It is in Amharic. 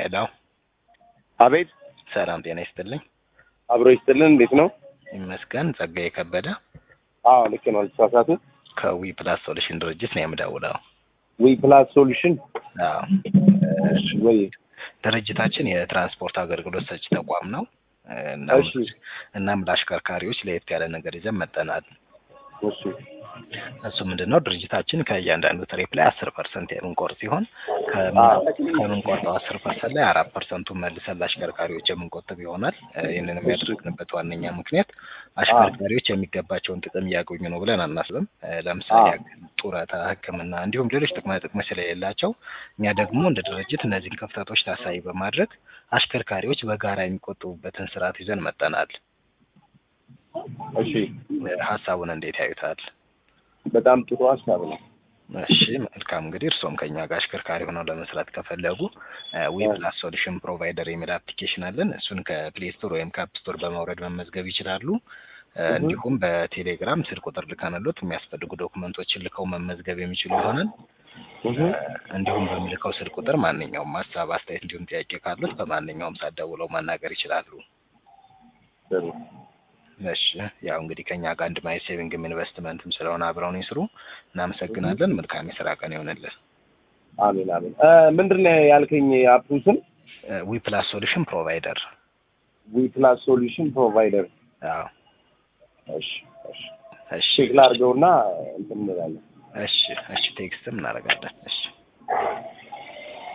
ሄሎ አቤት ሰላም ጤና ይስጥልኝ። አብሮ ይስጥልን። እንዴት ነው? ይመስገን። ጸጋዬ ከበደ አዎ ልክ ነው። አልተሳሳቱ። ከዊ ፕላስ ሶሉሽን ድርጅት ነው የምደውለው። ዊ ፕላስ ሶሉሽን አዎ እሺ፣ ወይ ድርጅታችን የትራንስፖርት አገልግሎት ሰጪ ተቋም ነው። እናም እሺ፣ እናም ለአሽከርካሪዎች ለየት ያለ ነገር ይዘን መጠናል። እሺ፣ እሱ ምንድን ነው ድርጅታችን ከእያንዳንዱ ትሪፕ ላይ አስር ፐርሰንት የምንቆርጥ ሲሆን ከምን- ከምንቆርጠው አስር ፐርሰንት ላይ አራት ፐርሰንቱን መልሰን ለአሽከርካሪዎች የምንቆጥብ ይሆናል። እ ይህንንም ያደረግንበት ዋነኛ ምክንያት አሽከርካሪዎች የሚገባቸውን ጥቅም እያገኙ ነው ብለን አናስብም። እ ለምሳሌ አዎ። ያክል ጡረታ፣ ሕክምና እንዲሁም ሌሎች ጥቅማ ጥቅሞች ስለሌላቸው እኛ ደግሞ እንደ ድርጅት እነዚህን ክፍተቶች ታሳቢ በማድረግ አሽከርካሪዎች በጋራ የሚቆጥቡበትን ስርዓት ይዘን መጠናል። እሺ። እ ሀሳቡን እንዴት ያዩታል? በጣም ጥሩ ሀሳብ ነው። እሺ መልካም እንግዲህ እርስዎም ከኛ ጋር አሽከርካሪ ሆነው ለመስራት ከፈለጉ ዊ ፕላስ ሶሉሽን ፕሮቫይደር የሚል አፕሊኬሽን አለን። እሱን ከፕሌይ ስቶር ወይም ከአፕ ስቶር በማውረድ መመዝገብ ይችላሉ። እ እህ። እንዲሁም በቴሌግራም ስልክ ቁጥር ልከንሎት የሚያስፈልጉ ዶክመንቶችን ልከው መመዝገብ የሚችሉ ይሆናል። እህ። እ እንዲሁም በሚልከው ስልክ ቁጥር ማንኛውም ሀሳብ፣ አስተያየት እንዲሁም ጥያቄ ካሉት በማንኛውም ሰዓት ደውለው ማናገር ይችላሉ። ጥሩ። እሺ ያው እንግዲህ ከኛ ጋር አንድ ማየት ሴቪንግም ኢንቨስትመንትም ስለሆነ አብረውን ይስሩ። እናመሰግናለን። መልካም የስራ ቀን ይሆንልን። አሜን አሜን። እ ምንድን ነው ያልከኝ አፑ ስም? ዊ ፕላስ ሶሉሽን ፕሮቫይደር ዊ ፕላስ ሶሉሽን ፕሮቫይደር። አዎ እሺ፣ እሺ። እሺ ቼክ ላድርገውና እንትን እንላለን። እሺ እሺ ቴክስትም እናደርጋለን። እሺ